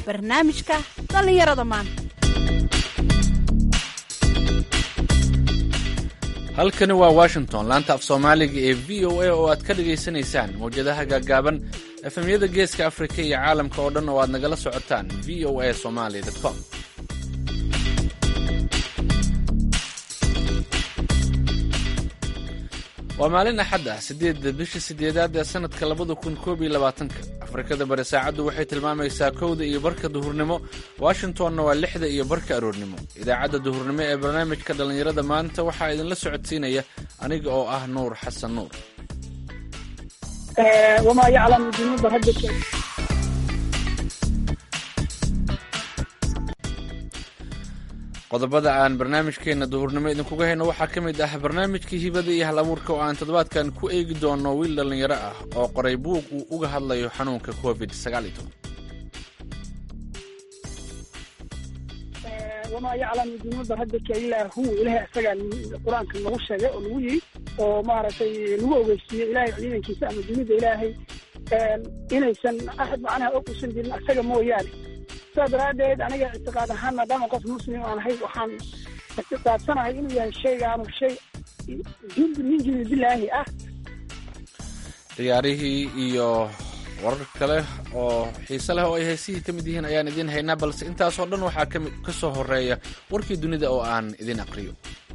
barnaamijka dhallinyarada maanta halkani waa washington laanta af soomaaliga ee v o a oo aad ka dhagaysanaysaan mawjadaha gaagaaban efemyada geeska afrika iyo caalamka oo dhan oo aad nagala socotaan v o a somaly com waa maalin axad ah siddeedda bisha siddeedaad ee sannadka labada kun koob iyo labaatanka afrikada bari saacaddu waxay tilmaamaysaa kowda iyo barka duhurnimo washingtonna waa lixda iyo barka aroornimo idaacadda duhurnimo ee barnaamijka dhallinyarada maanta waxaa idinla socodsiinaya aniga oo ah nuur xasan nuur wamaa yaclamu junuuda rabbika qodobada aan barnaamijkeenna duhurnimo idinkuga hayno waxaa ka mid ah barnaamijkii hibada iyo hal abuurka oo aan toddobaadkan ku eegi doono wiil dhallinyaro ah oo qoray buug uu uga hadlayo xanuunka covid wamaa yaclamu junuuda rabbika ilaa hu ilahay isagaa qur-aanka nagu sheegay oo nagu yiri oo maaragtay nagu ogeysiiyey ilahay ciidankiisa ama dunida ilaahay inaysan axad macnaha og usan jirin isaga mooyaane sidaa daraaddeed aniga ictiqaad ahaan maadaama qof muslim aan ahay waxaan ictiqaadsanahay inuu yahay shaygaanu shay jundi min junuudillaahi ah ciyaarihii iyo warar kale oo xiise leh oo ay heysihii ka mid yihiin ayaan idiin haynaa balse intaasoo dhan waxaa kami ka soo horeeya warkii dunida oo aan idin aqriyo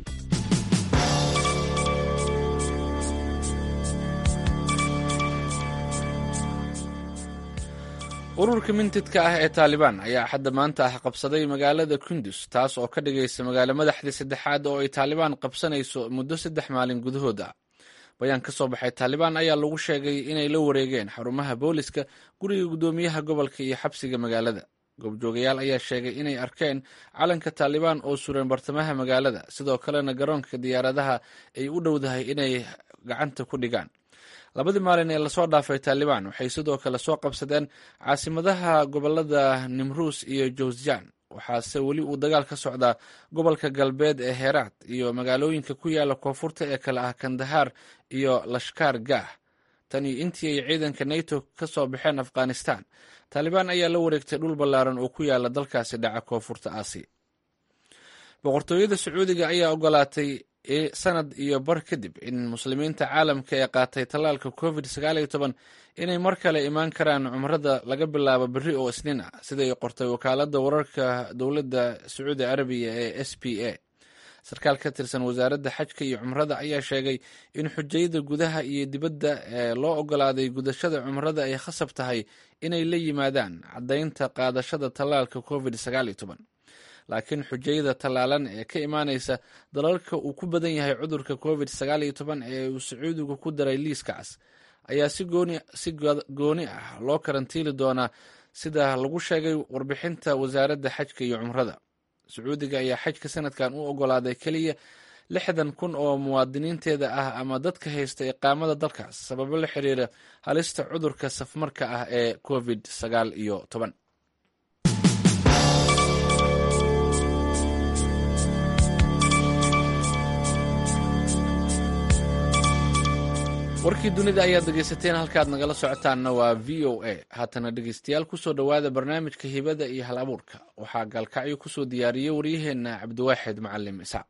ururka mintidka ah ee taalibaan ayaa axadda maanta ah qabsaday magaalada kundus taas oo ka dhigaysa magaalo madaxdii saddexaad oo ay taalibaan qabsanayso muddo saddex maalin gudahood ah bayaan ka soo baxay taalibaan ayaa lagu sheegay inay la wareegeen xarumaha booliska guriga guddoomiyaha gobolka iyo xabsiga magaalada goobjoogayaal ayaa sheegay inay arkeen calanka taalibaan oo suran bartamaha magaalada sidoo kalena garoonka diyaaradaha ay u dhowdahay inay gacanta ku dhigaan labadii maalin ee lasoo dhaafay taalibaan waxay sidoo kale soo qabsadeen caasimadaha gobolada nimruus iyo jowsjan waxaase weli uu dagaal ka socdaa gobolka galbeed ee heeraad iyo magaalooyinka ku yaala koonfurta ee kale ah kandahar iyo lashkaar gaah tani intii ay ciidanka nato ka soo baxeen afghanistan taalibaan ayaa la wareegtay dhul ballaaran oo ku yaala dalkaasi dhaca koonfurta aasiya boqortooyada sacuudiga ayaa ogolaatay sanad iyo bar kadib in muslimiinta caalamka ee qaatay tallaalka covid inay mar kale imaan karaan cumrada laga bilaabo berri oo isniin ah siday qortay wakaalada wararka dowladda sacuudi carabiya ee s p a sarkaal ka tirsan wasaaradda xajka iyo cumrada ayaa sheegay in xujayada gudaha iyo dibadda ee loo ogolaaday gudashada cumrada ay khasab tahay inay la yimaadaan caddaynta qaadashada tallaalka covid laakiin xujayada tallaalan ee ka imaanaysa dalalka uu ku badan yahay cudurka covid ee uu sacuudigu ku daray liiska cas ayaa si gooni ah loo karantiili doonaa sida lagu sheegay warbixinta wasaaradda xajka iyo cumrada sacuudiga ayaa xajka sanadkan u ogolaaday keliya lixdan kun oo muwaadiniinteeda ah ama dadka haysta iqaamada dalkaas sababo la xiriira halista cudurka safmarka ah ee covid sagaal iyo toban warkii dunida ayaad dhegaysateen halkaad nagala socotaanna waa v o a haatana dhegaystayaal kusoo dhowaada barnaamijka hibada iyo hal abuurka waxaa gaalkacyo kusoo diyaariyey waryaheenna cabdiwaaxid macalim isaaq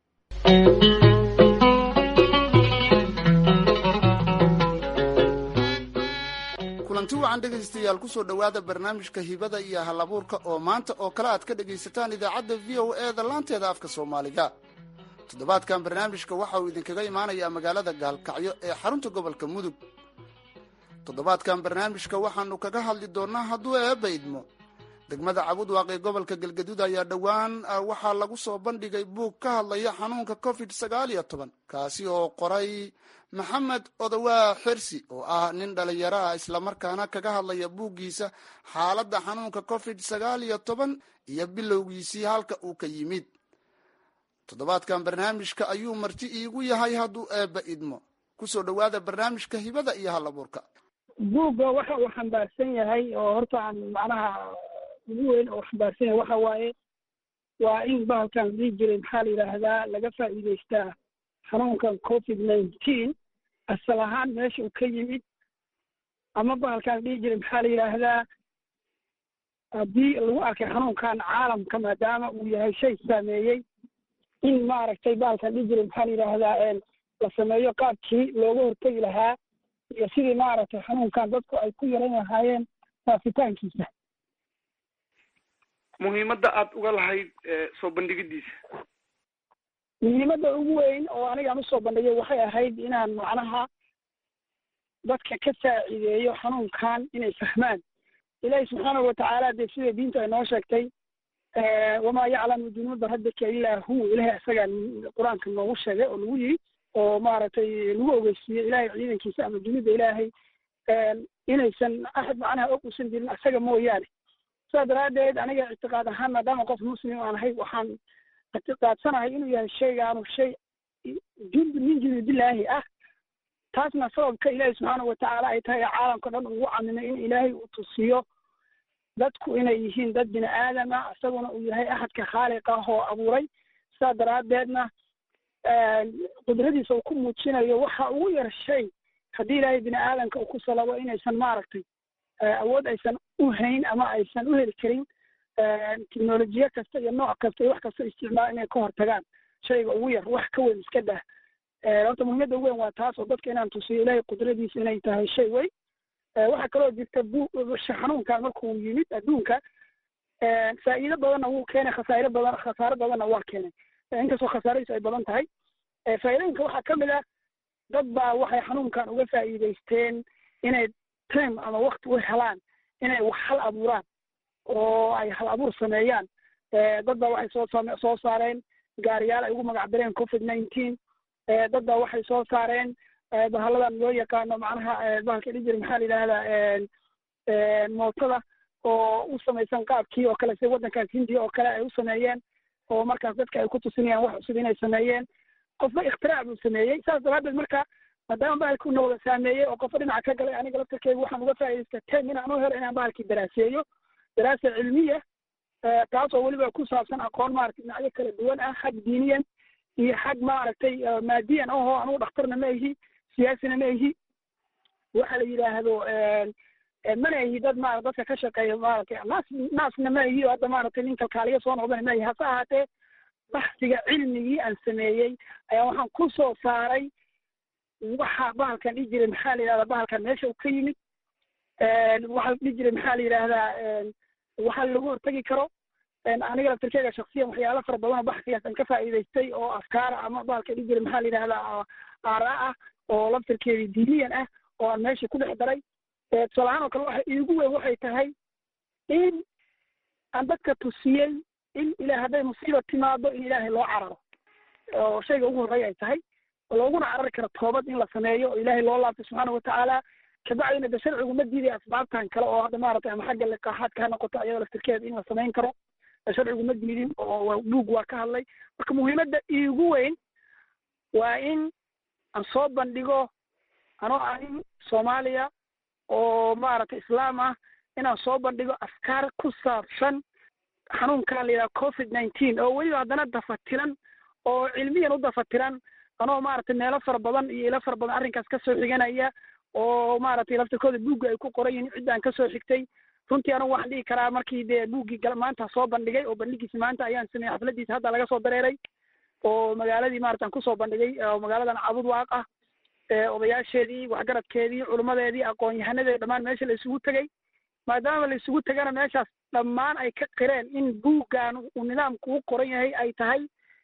kulanti wacan dhegaystayaal kusoo dhowaada barnaamijka hibada iyo hal abuurka oo maanta oo kale aad ka dhegaysataan idaacadda v o e da laanteeda afka soomaaliga toddobaadkan barnaamijka waxa uu idinkaga imaanayaa magaalada gaalkacyo ee xarunta gobolka mudug toddobaadkan barnaamijka waxaanu kaga hadli doonnaa hadduu eebba idmo degmada cabudwaaq ee gobolka galgaduud ayaa dhowaan waxaa lagu soo bandhigay buug ka hadlaya xanuunka covid sagaal iyo toban kaasi oo qoray maxamed odowaa xirsi oo ah nin dhalinyaro ah islamarkaana kaga hadlaya buuggiisa xaaladda xanuunka covid sagaal iyo toban iyo bilowgiisii halka uu ka yimid toddobaadkan barnaamijka ayuu marti iigu yahay hadduu eebba idmo kusoo dhowaada barnaamijka hibada iyo hal abuurka buugga waxa uu xambaarsan yahay oo horta aan macnaha ugu weyn oo xambaarsan yahay waxa waaye waa in bahalkan dhihi jiray maxaa la yidhaahdaa laga faa'iidaystaa xanuunkan covid nineteen asal ahaan meesha uu ka yimid ama bahalkaan dhihi jiray maxaa la yidhaahdaa haddii lagu arkay xanuunkan caalamka maadaama uu yahay shay saameeyey in maaragtay baalkan dhijiri maxaa la yidhaahdaa la sameeyo qaabkii looga hortegi lahaa iyo sidii maaragtay xanuunkan dadku ay ku yaran lahaayeen faafitaankiisa muhiimadda aada uga lahayd soo bandhigidiisa muhiimadda ugu weyn oo anigaan usoo bandhigay waxay ahayd inaan macnaha dadka ka saacideeyo xanuunkan inay fahmaan ilaahi subxaanahu watacaala dee sida diinta ay noo sheegtay wamaa yaclamu junuuda rabbika ilaa hu ilahay isagaa qur-aanka noogu sheegay oo nagu yiri oo maaragtay lagu ogeysiiyey ilahay ciidankiisa ama junuuda ilaahay inaysan axad macnaha og usan jirin isaga mooyaane sidaa daraaddeed aniga ictiqaad ahaan maadaama qof muslim aan ahay waxaan ictiqaadsanahay inuu yahay shaygaanu shay jundu min junuudillaahi ah taasna sababka ilaahi subxaanahu watacaala ay tahay caalamka dhan ugu camimay in ilaahay uu tusiyo dadku inay yihiin dad bini aadam ah isaguna uu yahay axadka khaaliq ah oo abuuray sidaa daraaddeedna qudradiisa uu ku muujinayo waxa ugu yar shay haddii ilaahay bini aadamka uu ku salabo inaysan maaragtay awood aysan u hayn ama aysan u heli karin technolojiye kasta iyo nooc kasta iyo wax kasta isticmaal inay ka hortagaan shayga ugu yar wax ka weyn iska dah horta muhiimadda ugu weyn waa taas oo dadka inaan tusiyo ilaahay qudradiisa inay tahay shay weyn waxaa kaloo jirta bu xanuunkan markuu yimid adduunka faa'iido badanna wuu keenay khasaare badan khasaaro badanna waa keenay inkastoo khasaaradiisu ay badan tahay faa'iidooyinka waxaa ka mid ah dad baa waxay xanuunkan uga faa'iidaysteen inay time ama wakti u helaan inay wax hal abuuraan oo ay hal abuur sameeyaan dad baa waxay soo same soo saareen gaariyaal ay ugu magac dareen covid nineteen dad baa waxay soo saareen bahaladan loo yaqaano macnaha bahalka dhijir maxaa la yidhahdaa mootada oo u samaysan qaabkii oo kale sida waddankaas hindiya oo kale ay u sameeyeen oo markaas dadka ay ku tusinayaan wax cusub inay sameeyeen qofba ikhtirac buu sameeyey saas daraaddeed marka maadaama bahalkii nooga saameeyey oo qofba dhinaca ka galay aniga laftarkeyga waxaan uga faa'iidaysta time inaan u helo inaan bahalkii daraaseeyo daraasa cilmiya taas oo weliba ku saabsan aqoon maaragtay dhinacyo kala duwan ah xag diiniyan iyo xag maaragtay maadiyan ahoo anugu dhakhtarna ma ihi siyaasina ma ihi waxa la yidhaahdo mana ihi dad ma dadka ka shaqeeya maaragtay naas naasna ma ihi oo hadda maaragtay nin kalkaaliya soo noqdana ma ihi hase ahaatee baxsiga cilmigii aan sameeyey ayaa waxaan ku soo saaray waxa bahalkan dhihi jiray maxaa la yidhahdaa bahalkan meesha uu ka yimid waxa dhihi jiray maxaa la yidhaahdaa waxa lagu hortegi karo aniga laftirkeyga shaksiyan waxyaalo fara badan oo baxsigaas aan ka faa'iidaystay oo afkaara ama bahalka dhihi jiray maxaa la yidhahdaa aaraa ah oo laftirkeedii diiniyan ah oo aan meesha ku dhex daray tusaalahaan oo kale waxa iigu weyn waxay tahay in aan dadka tusiyey in ilaah hadday musiiba timaado in ilaahay loo cararo oo shayga ugu horreeya ay tahay looguna carari karo toobad in la sameeyo oo ilaahay loo laabto subxaana watacaala kabacdina de sharcigu ma diiday asbaabtan kale oo hadda maaragtay ama xagga liqaaxaadka ha noqoto ayadoo laftirkeeda in la samayn karo sharcigu ma diidin oo buug waa ka hadlay marka muhiimadda iigu weyn waa in aan soo bandhigo anoo anin soomaaliya oo maaragtay islaam ah inaan soo bandhigo afkaar ku saabsan xanuunkan la yidhaha covid nineteen oo weliba haddana dafatiran oo cilmiyan u dafatiran anoo maaragtay meelo fara badan iyo ilo fara badan arrinkaas kasoo xiganaya oo maaragtay laftirkooda buugga ay ku qoran yihiin ciddaan kasoo xigtay runtii anigu waxaan dhihi karaa markii dee buuggii maanta soo bandhigay oo bandhigiisi maanta ayaan sameeyey xafladiisa hadda laga soo dareeray oo magaaladii maarata aan kusoo bandhigay oo magaaladan cabud waaq ah odayaasheedii waxgaradkeedii culummadeedii aqoon-yahanadeedi dhammaan meesha la isugu tegey maadaama la isugu tegana meeshaas dhammaan ay ka qireen in buuggan uu nidaamku u qoran yahay ay tahay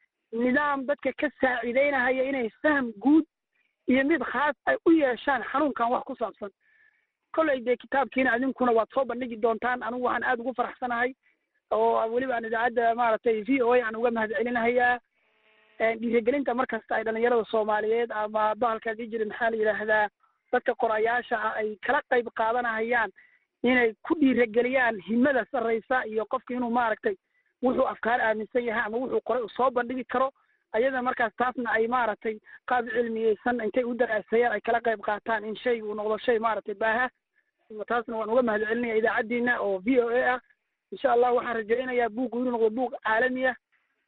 nidaam dadka ka saaciideynahaya inay faham guud iyo mid khaas ay u yeeshaan xanuunkan wax ku saabsan kolley dee kitaabkiina idinkuna waad soo bandhigi doontaan anigu waxaan aada ugu faraxsanahay oo weliba aan idaacadda maaragtay v o a aan uga mahad celinahayaa dhiirigelinta markasta ay dhalinyarada soomaaliyeed ama bahalka dii jiri maxaa la yidhaahdaa dadka qorayaasha ah ay kala qayb qaadanahayaan inay ku dhiirigeliyaan himada sarraysa iyo qofka inuu maaragtay wuxuu afkaar aaminsan yahay ama wuxuu qoray uu soo bandhigi karo ayada markaas taasna ay maaragtay qaab cilmiyeysan intay u daraaseeyaan ay kala qayb qaataan in shayga uu noqdo shay maaragtay baaha taasna waan uga mahad celinaya idaacaddiina oo v o a ah insha allah waxaan rajaynayaa buuggu inuu noqdo buug caalami ah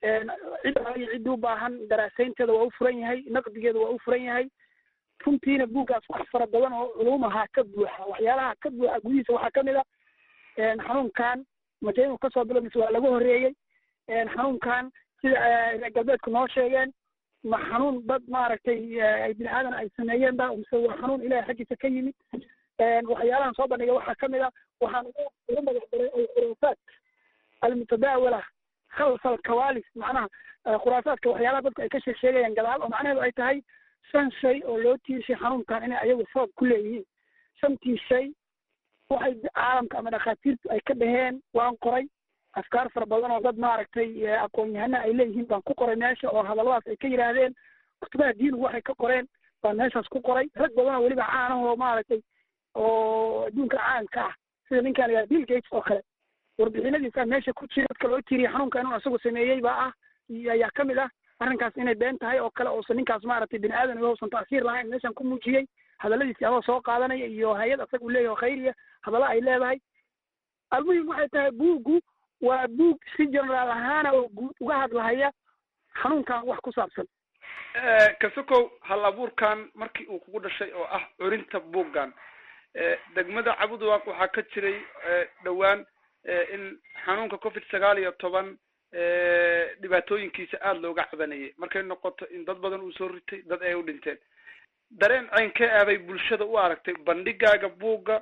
cid iyo cid u baahan daraasaynteeda waa u furan yahay naqdigeeda waa u furan yahay runtiina buuggaas wax fara badan oo culuumaha ka buuxa waxyaalaha ka buuxa gudihiisa waxaa ka mid a xanuunkan maje inuu kasoo bilo mise waa laga horreeyey xanuunkan sida reer galbeedku noo sheegeen ma xanuun dad maaragtay bini aadan ay sameeyeen ba mise waa xanuun ilahay xaggiisa ka yimid waxyaalahan soo bandhigay waxaa kamid a waxaan ugu magac daray alkhuraafaat almutadaawala khalfa alkawalis macnaha khuraafaadka waxyaalaha dadku ay ka sheeg sheegayaan gadaal oo macnaheedu ay tahay shan shay oo loo tiirshay xanuunkan inay ayagu sabab ku leeyihiin shantii shay waxay caalamka ama dhakhaatiirtu ay ka dhaheen waan qoray afkaar fara badan oo dad maaragtay aqoon-yahana ay leeyihiin baan ku qoray meesha oo hadalladaas ay ka yidhaahdeen kutubaha diinigu waxay ka qoreen baan meeshaas ku qoray rag badan oo weliba caanah oo maaragtay oo adduunka caanka ah sida ninkaan la bill gates oo kale warbixinadiisa meesha ku jira dadka loo tiriya xanuunka inuu isagu sameeyey baa ah ayaa ka mid ah arrinkaas inay been tahay oo kale uusan ninkaas maaragtay bini aadan uusan ta'siir lahayn meeshan ku muujiyey hadalladiisi adoo soo qaadanaya iyo hay-ad asaga uu leeyahy oo khayriya hadalla ay leedahay almuhim waxay tahay buuggu waa buug si generaal ahaana oo guud uga hadlahaya xanuunkan wax ku saabsan kasokow hal abuurkan markii uu kugu dhashay oo ah curinta buuggan degmada cabudwaaq waxaa ka jiray dhowaan in xanuunka covid sagaal iyo toban dhibaatooyinkiisa aada looga cabanayay markay noqoto in dad badan uu soo ritay dad ay u dhinteen dareen ceynkee aaday bulshada u aragtay bandhigaaga buugga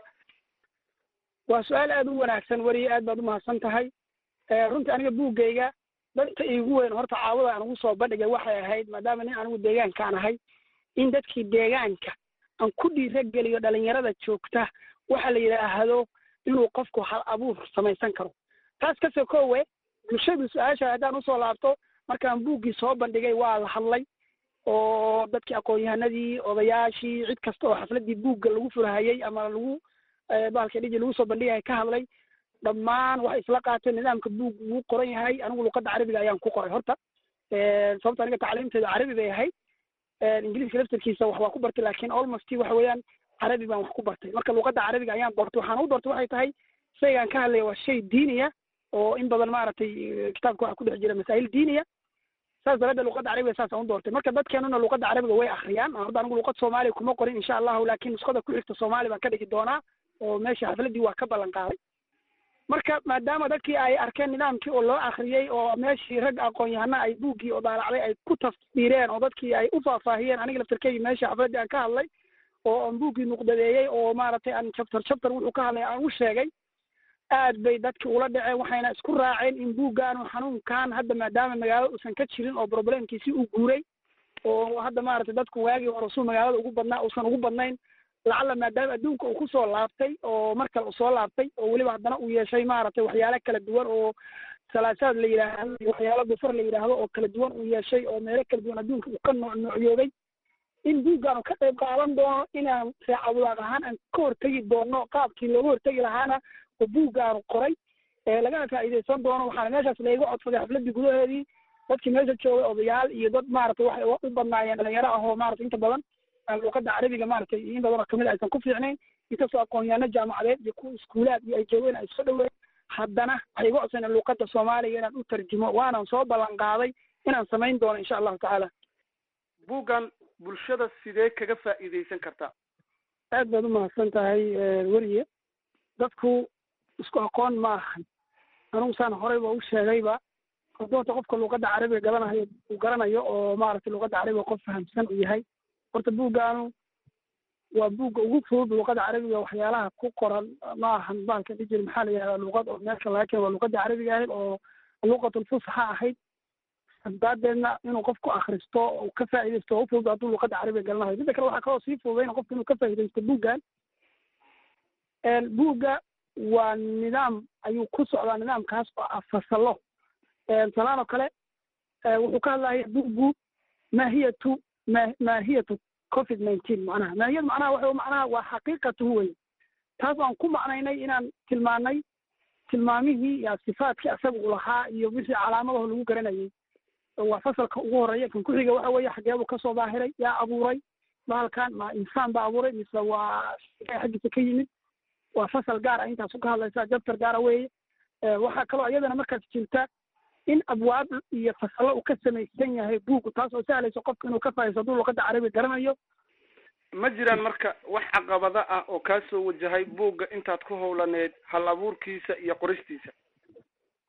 waa su-aal aada u wanaagsan weriye aad baad umahadsan tahay runtii aniga buuggayga dadka iigu weyn horta caawada aan ugu soo bandhigay waxay ahayd maadaama nin anigu deegaankaan ahay in dadkii deegaanka aan ku dhiirageliyo dhalinyarada joogta waxa la yidhaahdo inuu qofku hal abuur samaysan karo taas kasoo koowe bulshadu su-aasha haddaan usoo laabto markaan buuggii soo bandhigay waa la hadlay oo dadkii aqoon-yahanadii odayaashii cid kasta oo xafladii buugga lagu furahayey ama lagu bahalka dhiji lagu soo bandhigaya ka hadlay dhammaan waxay isla qaateen nidaamka buug wuu qoran yahay anigu luqadda carabiga ayaan ku qoray horta sababta aniga tacliimteeda carabi bay ahayd ingiliiska laftarkiisa wax waa ku bartay lakin almost waxa weeyaan carabi baan wax ku bartay marka luqadda carabiga ayaan bartay waxaan u bartay waxay tahay shaygaan ka hadlaya waa shay diiniya oo in badan maaragtay kitaabka waxa ku dhex jira masaa'il diiniya saas daraaddeed luqadda carabiga saasaan u doortay marka dadkeenuna luqadda carabiga way akriyaan horta anigu luqad soomaaliya kuma qorin insha allahu lakin nusqada ku xigta soomaali baan ka dhigi doonaa oo meesha xafladii waa ka ballan qaaday marka maadaama dadkii ay arkeen nidaamkii oo loo akriyey oo meeshii rag aqoon-yahana ay buuggii oo daalacday ay ku tafsiireen oo dadkii ay u faahfaahiyeen aniga laftarkeygii meesha xafladdii aan ka hadlay oo aan buuggii nuqdadeeyey oo maaragtay aan chapter chapter wuxuu ka hadlay aan u sheegay aad bay dadki ula dhaceen waxayna isku raaceen in buuggaanu xanuunkan hadda maadaama magaalada uusan ka jirin oo problemkiisi uu guuray oo hadda maaragtay dadku waagii hore suu magaalada ugu badnaa uusan ugu badnayn lacalla maadaama adduunka uu kusoo laabtay oo mar kale usoo laabtay oo weliba haddana uu yeeshay maaragtay waxyaalo kala duwan oo salaasaad la yidhaahdo iyo waxyaalo dufar la yidhaahdo oo kala duwan uu yeeshay oo meelo kala duwan adduunka uu ka nooc noocyoobay in buuggaanu ka qayb qaadan doono inaan reecabudaaq ahaan aan ka hortegi doono qaabkii looga hortegi lahaana oo buuggaanu qoray lagana faa'iidaysan doono waxaana meeshaas layga codsaday xafladii gudaheedii dadkii meesha joogay odayaal iyo dad maaragtay waxay u badnaayeen dhalinyaro ah oo maratay inta badan luqadda carabiga maaragtay in badanoo kamid aysan ku fiicnayn inkastoo aqoon-yaano jaamacadeed iyo kuwa iskuulaad iyo ay joogeen ay soo dhoween haddana waxay iga codsaneen luqadda soomaaliga inaan u tarjumo waanan soo ballan qaaday inaan samayn doono insha allahu tacaala buuggan bulshada sidee kaga faa'iidaysan kartaa aad baad umahadsan tahay weriye dadku isku aqoon ma ahan anugu saan horeyba u sheegayba hadoota qofka luqadda carabiga garanayo uu garanayo oo maaragtay luqadda carabiga qof fahamsan uu yahay horta buuggaanu waa buugga ugu fudud luqadda carabiga waxyaalaha ku qoran ma ahan baalka dhijir maxaa la yihahdaa luqad oo meelka laga keen waa luqadda carabiga ahayd oo luqatulfusxa ahayd daadeedna inuu qofku akristo uu ka faa'iidaysto u fudud hadduu luqadda carabiga garanayo midda kale waxaa kaloo sii fududayna qofku inuu ka faa'iidaysto buuggan buugga waa nidaam ayuu ku socdaa nidaamkaas oo ah fasallo salaan oo kale wuxuu ka hadlaya buuggu maahiyatu ma maahiyatu covid nineteen macnaha maahiyad macnaha waxa macnaha waa xaqiiqatuhu wey taas aan ku macnaynay inaan tilmaanay tilmaamihii iyo sifaadkii asaga u lahaa iyo wixii calaamadaho lagu garanayay waa fasalka ugu horeeya kan ku-xiga waxa weeye xageebuu kasoo daahiray yaa abuuray bahalkan ma insaan baa abuuray mise waa xaggiisa ka yimid waa fasal gaar ah intaasu ka hadlaysaa jabtar gaara weeye waxaa kaloo iyadana markaas jirta in abwaab iyo fasallo uu ka samaysan yahay buuggu taas oo sahlayso qofka inuu ka faa'iisto hadduu luqadda carabiga garanayo ma jiraan marka wax caqabada ah oo kaa soo wajahay buugga intaad ku howlaneed hal abuurkiisa iyo qoristiisa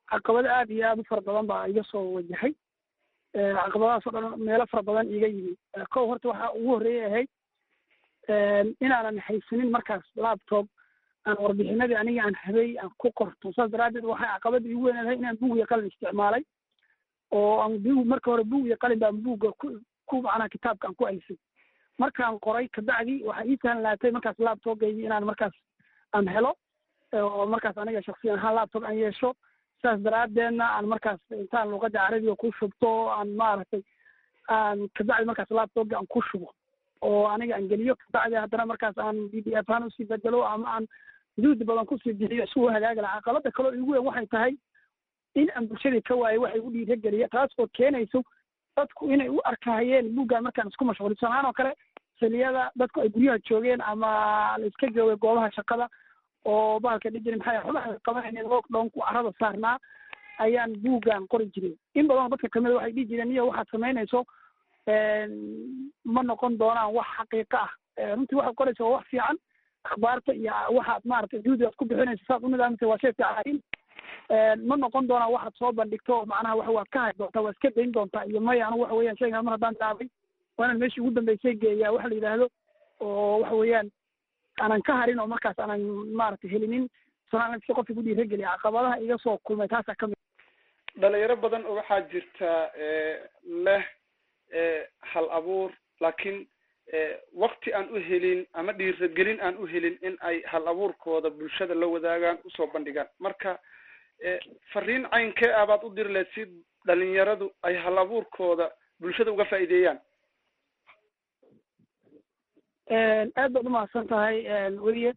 caqabado aada iyo aada u fara badan baa iga soo wajahay caqabadahaas oo dhan meelo fara badan iga yimi kow horta waxaa ugu horreeyay ahayd inaanan haysanin markaas laptop aan warbixinadii aniga aan habey aan ku qorto saas daraaddeed waxay caqabada igu weynaadahay inaan bug iyo qalin isticmaalay oo aan bug marka hore bug iyo qalin baan buugga ku ku macnaha kitaabka aan ku aysay markaan qoray kabacdi waxaa ii sahlaatay markaas laptopgaygii inaan markaas aan helo oo markaas aniga shaksiyan ahaan laptop aan yeesho saas daraaddeedna aan markaas intaan luqadda carabiga ku shubto aan maaragtay aan kabacdi markaas laptopga aan ku shubo oo aniga aan geliyo kabacdi haddana markaas aan b d f ahaan usii bedelo ama aan juhdi badan kusii bixiyo si uu hagaagi lahaa caqabada kaloo igu weyn waxay tahay in aan bulshadii ka waayo waxay u dhiirageliya taas oo keenayso dadku inay u arkahayeen buuggan markaan isku mashquulin sanaan oo kale xiliyada dadku ay guryaha joogeen ama la iska joogay goobaha shaqada oo bahalka dhihi jiray maxay xubaha qabanayeen lockdownku carada saarnaa ayaan buuggan qori jiray in badan dadka kamid waxay dhihi jireen iyo waxaad samaynayso ma noqon doonaan wax xaqiiqo ah runtii waxaad qoraysa waa wax fiican akhbaarta iyo waxaad maaragtay juhdi aad ku bixinayso saad u nidaamisa waa shay fiican ma noqon doonaan waxaad soo bandhigto macnaha waxa waad ka hay doontaa waa iska dayn doontaa iyo maya anigu waxa weeyaan shaygan mar haddaan daabay waa inaan meeshii ugu dambeysay geeyaa waxa la yidhaahdo oo waxa weeyaan aanan ka harin oo markaas aanan maaragtay helinin sanaan si qofki ku dhiirageliya caqabadaha iga soo kulmay taasaa kamid dhalinyaro badan oo waxaa jirta leh hal abuur laakiin wakti aan u helin ama dhiiragelin aan u helin in ay hal abuurkooda bulshada la wadaagaan usoo bandhigaan marka fariin caynkee ah baad u diri lahayd si dhalinyaradu ay hal abuurkooda bulshada uga faa'iideeyaan aad baad umahadsan tahay weliye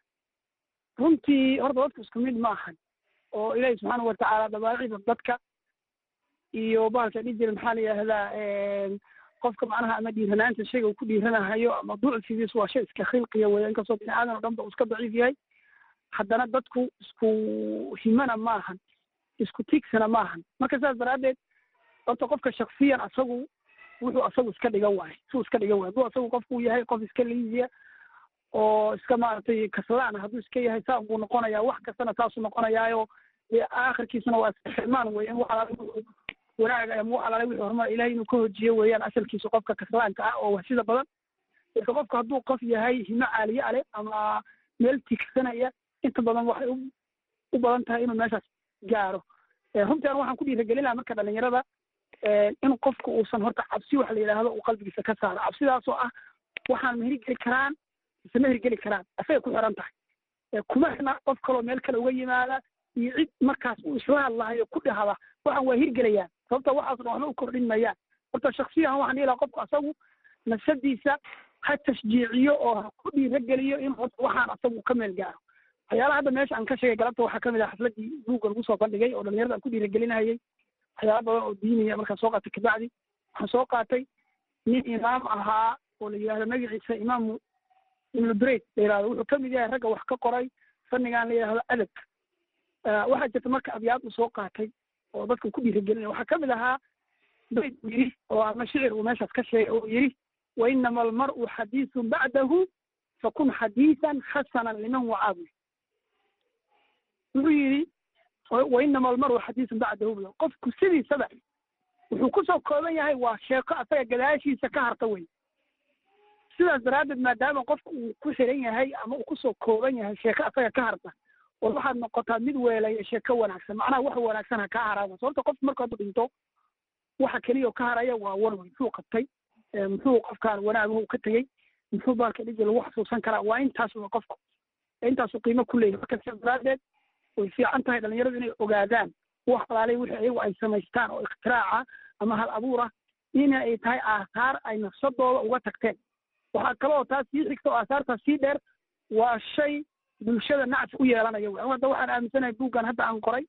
runtii horta dadku isku mid ma ahan oo ilaahi subxaana watacaala dabaacida dadka iyo bahalka dhihi jira maxaa la yidhahdaa qofka macnaha ama dhiiranaanta shayga uu ku dhiiranahayo ama ducfigiisu waa shay iska khilqiya weya inkastoo bini aadan o dhan ba uu iska daciif yahay haddana dadku isku himana ma ahan isku tiigsana ma ahan marka saas daraaddeed horta qofka shaksiyan asagu wuxuu asagu iska dhigan waayo suu iska dhigan waayo hadduu asagu qofku yahay qof iska liiziya oo iska maaragtay kaslaan hadduu iska yahay saa buu noqonayaa wax kastana saasuu noqonayaayo dee aakhirkiisuna waa xirmaan wey in wax alaale wuxuu wanaaga ama wax alaale wixii horumar ilahay inuu ka hojiyo weeyaan asalkiisu qofka kaslaanka ah oo wahsida badan marka qofku hadduu qof yahay himo caaliye ale ama meel tigsanaya inta badan waxay u u badan tahay inuu meeshaas gaaro runtii an waxaan ku dhiiragelin lahaa marka dhalinyarada in qofku uusan horta cabsi waxa la yidhaahdo uu qalbigiisa ka saaro cabsidaasoo ah waxaan ma hirgeli karaan mise ma hirgeli karaan asagay ku xiran tahay kuma xirna qof kaloo meel kale uga yimaada iyo cid markaas uu isla hadlahayo ku dhahda waxaan waa hirgelayaan sababta waxaas dhan waxba u kordhin mayaan horta shaksiyan waxaan dhihi lahaa qofku asagu nafsadiisa ha tashjiiciyo oo ha ku dhiirageliyo in horta waxaan asagu ka meel gaaro waxyaalaha hadda meesha aan ka sheegay galabta waxaa kamid ah xafladii buugga lagu soo bandhigay oo dhalinyarada aan ku dhiiragelinahayay waxyaala badan oo diiniya markaan soo qaatay kabacdi waxaan soo qaatay nin imaam ahaa oo la yidhahdo magaciisa imaamu ibnu breyd la yidhahdo wuxuu kamid yahay ragga wax ka qoray fannigan la yidhahdo adabka waxaa jirta marka abyaad uu soo qaatay oo dadka ku dhiiragelinaya waxaa kamid ahaa bayd uu yidhi oo ama shicir uu meeshaas ka sheegay oo yidhi wainama almar'u xadiisun bacdahu fakun xadiisan xasanan liman wacaabu wuxuu yidhi wainama almar'u xadiisun bacdahu bu qofku sidiisaba wuxuu kusoo kooban yahay waa sheeko asaga gadaashiisa ka harta wey sidaas daraaddeed maadaama qofka uu ku xiran yahay ama uu kusoo kooban yahay sheeko asaga ka harta war waxaad noqotaa mid weelaya sheeko wanaagsan macnaha wax wanaagsan ha kaa haraada sababta qofku marka hadduu dhinto waxa keliya oo ka haraya waa wan wey muxuu qabtay muxuu qofkaan wanaagahu ka tegey muxuu baalka dhiji lagu xasuusan karaa waa intaas wa qofku intaasuu qiimo ku leeyahy marka sidaas daraaddeed way fiican tahay dhalinyaradu inay ogaadaan wax alaalay wixii ayagu ay samaystaan oo iktiraaca ama hal abuura in ay tahay aahaar ay nafsadooda uga tagteen waxaa kaloo taas sii xigta oo aahaartaas sii dheer waa shay bulshada nacfi u yeelanaya wey hadda waxaan aaminsanahay buuggan hadda aan qoray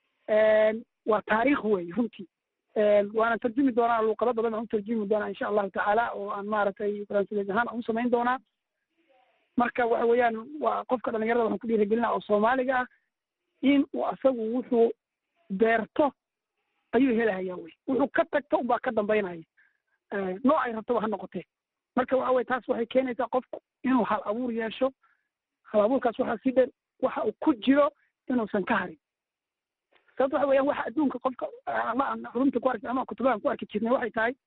waa taariikh wey runtii waana tarjumi doonaa luuqado badan aan u tarjumi doonaa insha allahu tacaala oo aan maaragtay faransideed ahaan aan u samayn doonaa marka waxa weeyaan waa qofka dhalinyarada waxaan ku dhiiragelina oo soomaaliga ah in uu asagu wuxuu beerto ayuu helahaya wey wuxuu ka tagto unbaa ka dambaynaya nooc ay rabtaba ha noqotee marka waxa weye taas waxay keenaysaa qofku inuu hal abuur yeesho hal abuurkaas waxaa si dheer waxa uu ku jiro inuusan ka harin sababto waxa weeyaan waxa adduunka qofka ama aan runta ku arki ama kutubahan ku arki jirnay waxay tahay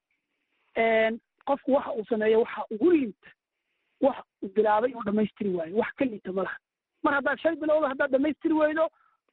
qofku waxa uu sameeyo waxa ugu liita wax uu bilaabay inuu dhamaystiri waayo wax ka liita ma laha mar haddaad shay bilowda haddaad dhamaystiri weydo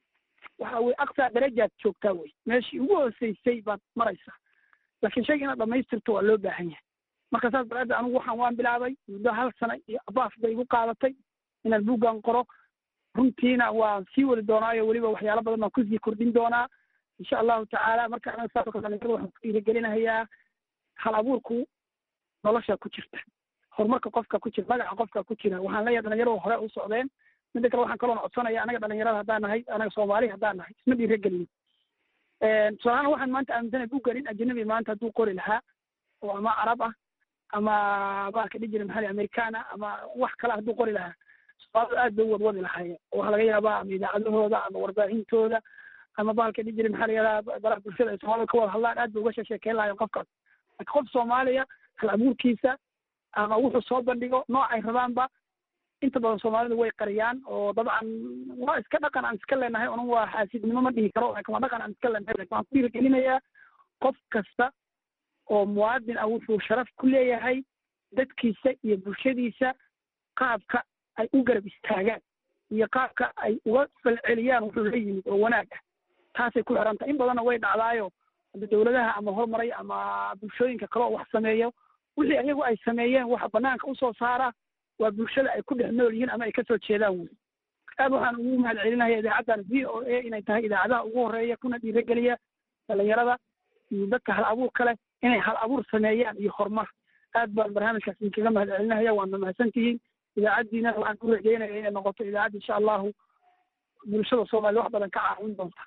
waxa weye aqsaa darajaad joogtaa wey meeshii ugu hooseysay baad maraysaa laakiin shayga inaad dhamaystirto waa loo baahan yahay marka saas daraaddeed anigu waxaan waan bilaabay muddo hal sana iyo abaaf bay igu qaadatay inaan buuggan qoro runtiina waan sii wadi doonaayo weliba waxyaalo badan baan kusii kordhin doonaa insha allahu tacaala marka anaga saas oo kale dhalinyarada waxaan ku dhiirigelinahayaa hal abuurku nolosha ku jirta horumarka qofka ku jira magaca qofka ku jira waxaan leeyahay dhalinyaradu hore u socdeen midda kale waxaan kaloona codsanaya anaga dhalinyarada haddaan nahay anaga soomaali haddaan nahay isma dhiiragelin tusaalahaan waxaan maanta aaminsanay buuggan in ajnabi maanta hadduu qori lahaa oo ama carab ah ama baalka dhijiri maxali americana ama wax kale hadduu qori lahaa soomaalidu aad bay u wadwadi lahaayeen oo waxaa laga yaabaa ama idaacadahooda ama warbaahintooda ama baalka dhijiri maxaa la yihahdaa baraha bulshada ay soomaalida ka wada hadlaan aad bay uga sheekeyn lahaayeen qofkaas laakiin qof soomaaliya hal abuurkiisa ama wuxuu soo bandhigo noocay rabaanba inta badan soomaalidu way qariyaan oo dabcan waa iska dhaqan aan iska leenahay unun waa xaasidnimo ma dhihi karo laakin waa dhaqan aan iska leenahay lakin waxaan ku dhiirigelinayaa qof kasta oo muwaadin ah wuxuu sharaf ku leeyahay dadkiisa iyo bulshadiisa qaabka ay u garab istaagaan iyo qaabka ay uga falceliyaan wuxuu la yimid oo wanaag ah taasay ku xiran tahay in badanna way dhacdaayo hadda dawladaha ama horumaray ama bulshooyinka kale oo wax sameeyo wixii ayagu ay sameeyeen waxa banaanka usoo saara waa bulshada ay ku dhex nool yihiin ama ay kasoo jeedaan wey aad waxaan ugu mahad celinaya idaacaddan v o a inay tahay idaacadaha ugu horeeya kuna dhiirageliya dhalinyarada iyo dadka hal abuurka leh inay hal abuur sameeyaan iyo horumar aad baan barnaamijkaas idinkaga mahad celinaya waana mahadsantihiin idaacaddiina waxaan ku rajeynaya inay noqoto idaacad insha allahu bulshada soomaliya wax badan ka caawin doonta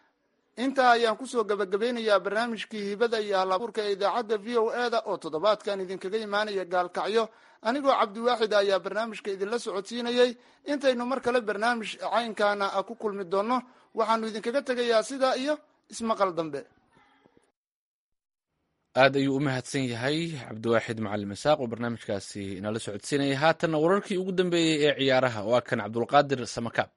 intaa ayaan kusoo gabagabeynayaa barnaamijkii hibada iyo hal abuurka ee idaacadda v o e da oo toddobaadkan idinkaga imaanaya gaalkacyo anigoo cabdiwaaxid ayaa barnaamijka idinla socodsiinayey intaynu mar kale barnaamij caynkaana ku kulmi doonno waxaanu idinkaga tegayaa sidaa iyo ismaqal dambe aad ayuu u mahadsan yahay cabdiwaaxid macalin masaaq oo barnaamijkaasi inala socodsiinaya haatanna wararkii ugu dambeeyey ee ciyaaraha waa kan cabdulqaadir samakaab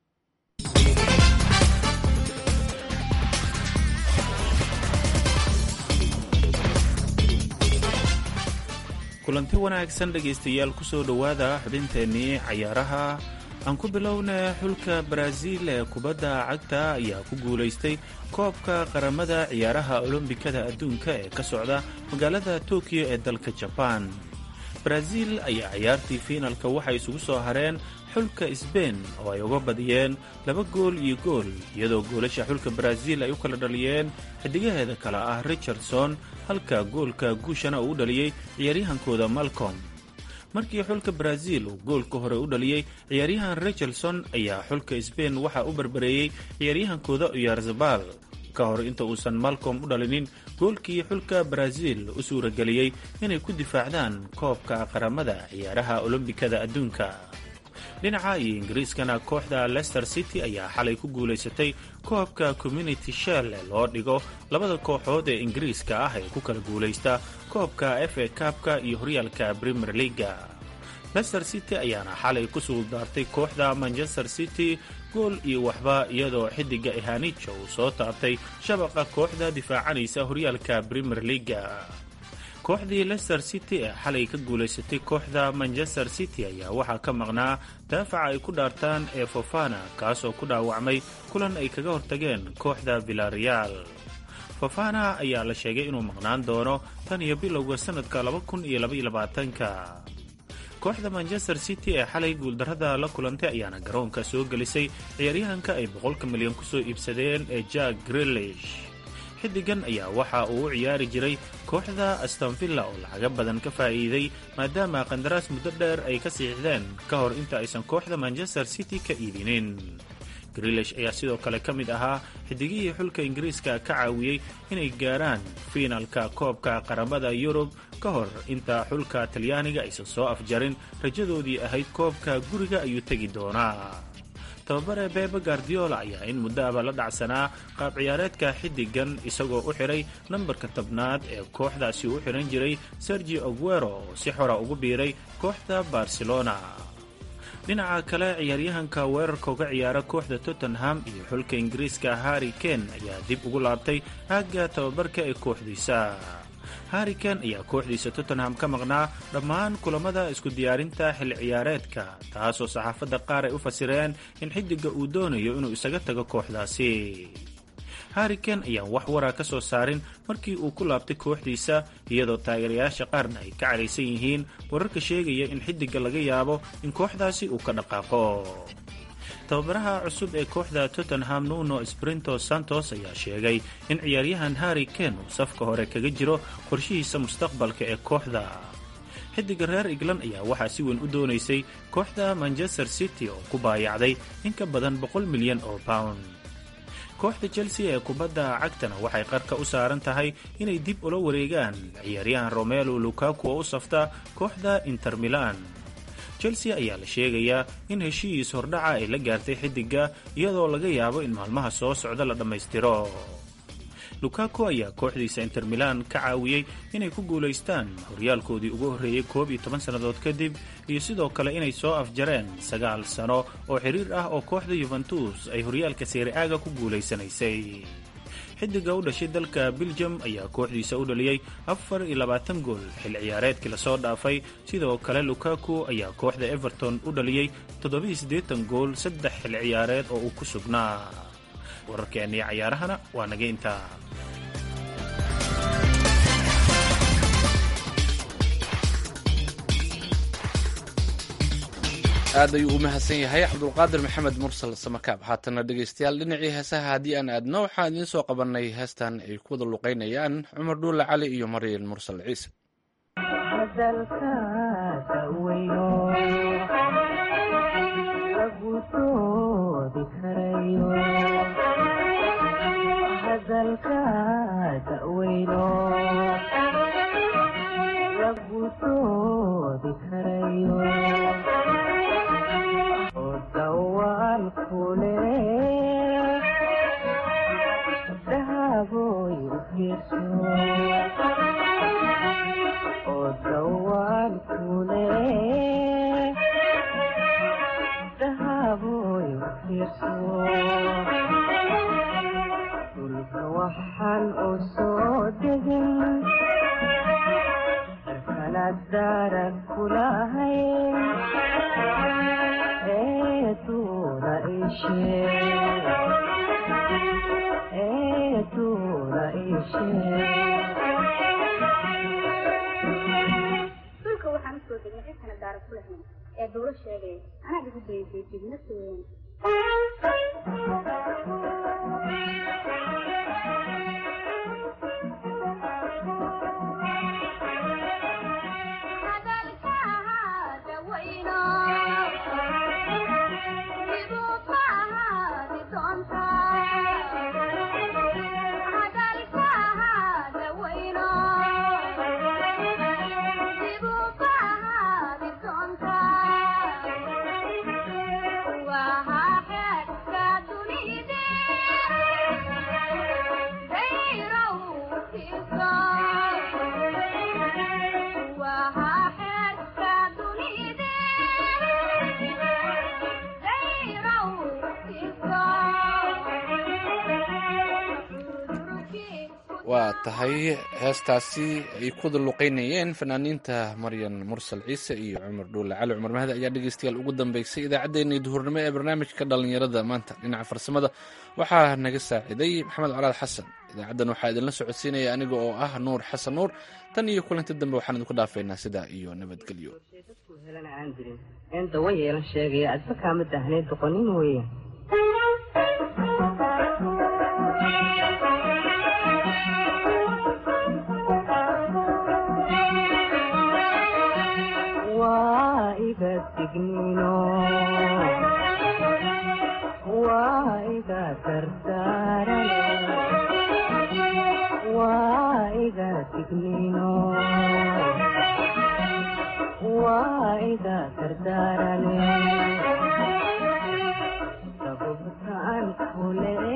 kulanti wanaagsan dhegaystayaal ku soo dhowaada xubinteennii cayaaraha aan ku bilowna xulka baraaziil ee kubadda cagta ayaa ku guulaystay koobka qaramada ciyaaraha olombikada adduunka ee ka socda magaalada tokiyo ee dalka jabaan baraaziil ayaa ciyaartii fiinalka waxay isugu soo hareen xulka sbein oo ay uga badiyeen laba gool iyo gool iyadoo goolasha xulka baraaziil ay u kala dhaliyeen xidigaheeda kale ah richardson halka goolka guushana uu u dhaliyey ciyaaryahankooda malcom markii xulka baraaziil uu goolka hore u dhaliyey ciyaaryahan richardson ayaa xulka sbein waxaa u barbareeyey ciyaaryahankooda uyarzabal ka hor inta uusan malcom u dhalinin goolkii xulka baraaziil u suurageliyey inay ku difaacdaan koobka qaramada ciyaaraha olombikada adduunka dhinaca iyo ingiriiskana kooxda leicester city ayaa xalay ku guulaysatay koobka community shell ee loo dhigo labada kooxood ee ingiriiska ah ee ku kala guulaysta koobka f a kaabka iyo horyaalka premier leaga leicester city ayaana xalay ku suuldaartay kooxda manchester city gool iyo waxba iyadoo xidiga ihanijo uu soo taabtay shabaqa kooxda difaacanaysa horyaalka premier leaga kooxdii leicester city ee xalay ka guulaysatay kooxda manchester city ayaa waxaa ka maqnaa daafaca ay ku dhaartaan ee fofana kaasoo ku dhaawacmay kulan ay kaga hortageen kooxda villareal fofana ayaa la sheegay inuu maqnaan doono tan iyo bilowga sannadka ka kooxda manchester city ee xalay guuldarrada la kulantay ayaana garoonka soo gelisay ciyaaryahanka ay boqolka milyan ku soo iibsadeen ee jack grilish xidigan ayaa waxa uu u ciyaari jiray kooxda astonvilla oo lacaga badan ka faa'iiday maadaama qandaraas muddo dheer ay ka siixdeen ka hor inta aysan kooxda manchester city ka iibinin grilish ayaa sidoo kale ka mid ahaa xidigihii xulka ingiriiska ka caawiyey inay gaaraan fiinalka koobka qaramada yurub ka hor inta xulka talyaaniga aysan soo afjarin rajadoodii ahayd koobka guriga ayuu tegi doonaa tababare bebe gardiola ayaa in muddo aba la dhacsanaa qaab ciyaareedka xidigan isagoo u xidhay nambarka tobnaad ee kooxdaasi u xidhan jiray sergi aguero oo si xora ugu biiray kooxda barcelona dhinaca kale ciyaaryahanka weerarka uga ciyaara kooxda tottenham iyo xulka ingiriiska harri ken ayaa dib ugu laabtay aagga tababarka ee kooxdiisa harri ken ayaa kooxdiisa tottenham ka maqnaa dhammaan kulamada isku diyaarinta xilli ciyaareedka taasoo saxaafadda qaar ay u fasireen in xiddiga uu doonayo inuu isaga tago kooxdaasi harriken ayaan wax waraa ka soo saarin markii uu ku laabtay kooxdiisa iyadoo taageerayaasha qaarna ay ka caraysan yihiin wararka sheegaya in xiddiga laga yaabo in kooxdaasi uu ka dhaqaaqo tababaraha cusub ee kooxda tottenham nuno sprinto santos ayaa sheegay in ciyaaryahan harri ken uu safka hore kaga jiro qorshihiisa mustaqbalka ee kooxda xiddiga reer england ayaa waxaa si weyn u doonaysay kooxda manchester city oo ku baayacday in ka badan boqol milyan oo pound kooxda chelsea ee kubadda cagtana waxay qarka u saaran tahay inay dib ula wareegaan ciyaaryahan romelo lukaku oo u safta kooxda inter milan chelsea ayaa la sheegayaa in heshiis hordhaca ay la gaartay xiddiga iyadoo laga yaabo in maalmaha soo socda la dhammaystiro lukaku ayaa kooxdiisa inter milan ka caawiyey inay ku guulaystaan horyaalkoodii ugu horreeyey koob iyo toban sannadood kadib iyo sidoo kale inay soo afjareen sagaal sano oo xiriir ah oo kooxda yuventus ay horyaalka seeriaaga ku guulaysanaysay xiddiga u dhashay dalka beljum ayaa kooxdiisa u dhaliyey afar iyo labaatan gool xilli ciyaareedkii lasoo dhaafay sidoo kale lukaku ayaa kooxda everton u dhaliyey toddobiiyo siddeetan gool saddex xilli ciyaareed oo uu ku sugnaa wararkeennii cayaarahana waa naga intaa aad ayuu u mahadsan yahay cabdulqaadir maxamed mursal samakaab haatana dhegaystayaal dhinacii heesaha haddii aan aadno waxaan idiin soo qabannay heestan ay ku wada luqaynayaan cumar dhuulle cali iyo maryan mursal ciise waa tahay heestaasi ay kuwada luqaynayeen fanaaniinta maryan mursal ciise iyo cumar dhuulle cali cumar mahdi ayaa dhegeystayaal ugu dambeysay idaacaddeenii duhurnimo ee barnaamijka dhallinyarada maanta dhinaca farsamada waxaa naga saaciday maxamed colaad xasan idaacaddan waxaa idinla socodsiinaya aniga oo ah nuur xasan nuur tan iyo kulanti dambe waxaan idinku dhaafaynaa sidaa iyo nabadgelyo dawa yeelan sheegaya adba kaama dahnay doqonin weya waa iga digniino waa iga dardaaran waa iga digniino waa iga dardaarane sababtaan kule